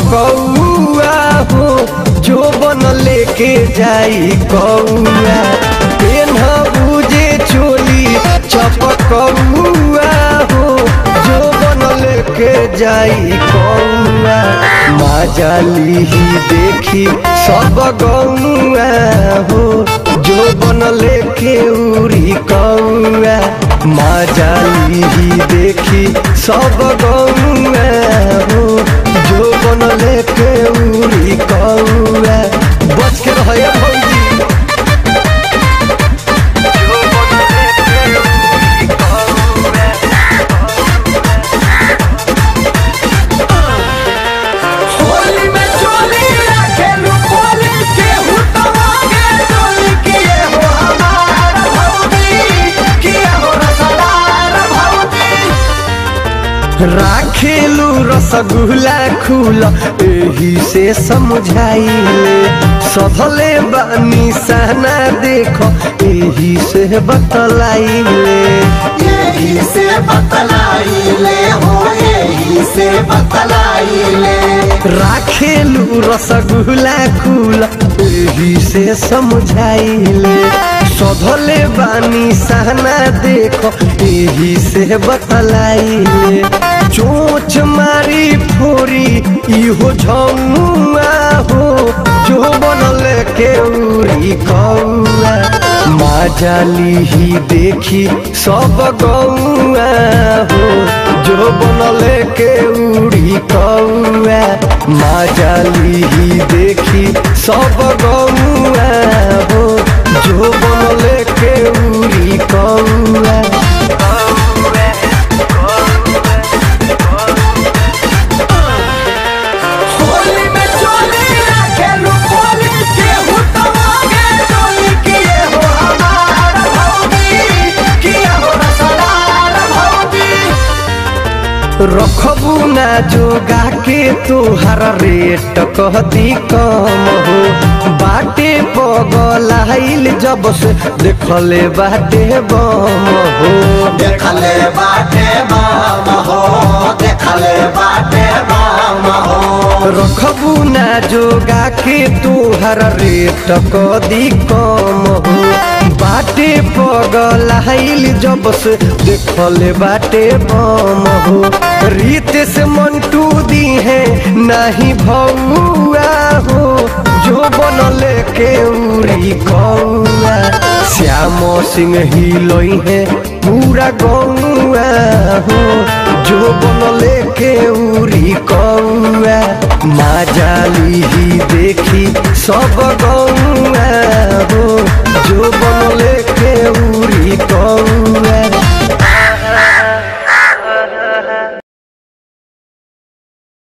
कौआ हो जो बन लेके जाई कौआ पेन बुझे चोली चपकौआ हो जो बन लेके जाई कौआ माजाली ही देखी सब गौआ हो जो बन लेके उरी कौआ माजाली ही देखी सब गौआ हो जो बन लेके उरी कौआ बच के रहे भौजी जो बन लेके उरी कौआ होली में चोली रखेलू खोली केहू तो मांगे चोली किए हो हमार भौजी किए हो रसदार भौजी राखेलू रसगुल्ला खुल एही से समझाइले सधले बानी सहना देखो एही से बतलाइले यही से बतलाइले हो यही से बतलाइले राखेलू रसगुल्ला खुल एही से समझाइले सधले बानी सहना देखो एही से बतलाइले चोच मारी फोरी इहो झौआ हो जो बनल के उरी कौआ माजाली ही देखी सब गौआ हो जो बनल के उड़ी कौआ माजाली ही देखी सब गौआ हो जो बनल के उड़ी कौआ होली में चोली रखेलू खोली केहू तो मांगे चोली किए हो हमार भौजी किए हो रसदार भौजी रखबू ना जोगा के तोहर रेट कह दी कम हो बाटे पगलाइल जब से देखले बाटे बम हो देखले बाटे माम हो देखले बाटे माम हो रखबू ना जोगा के तोहर रेट कह दी कम हो बाटे पगलाइल जब से देखले बाटे बम हो रीत से मंटू दी है नहीं भौआ हो जो बनले के उरी कौआ श्याम सिंह हिलोई है पूरा गौआ हो जो बनले के उरी कौआ माजाली ही देखी सब गौआ हो जो बनले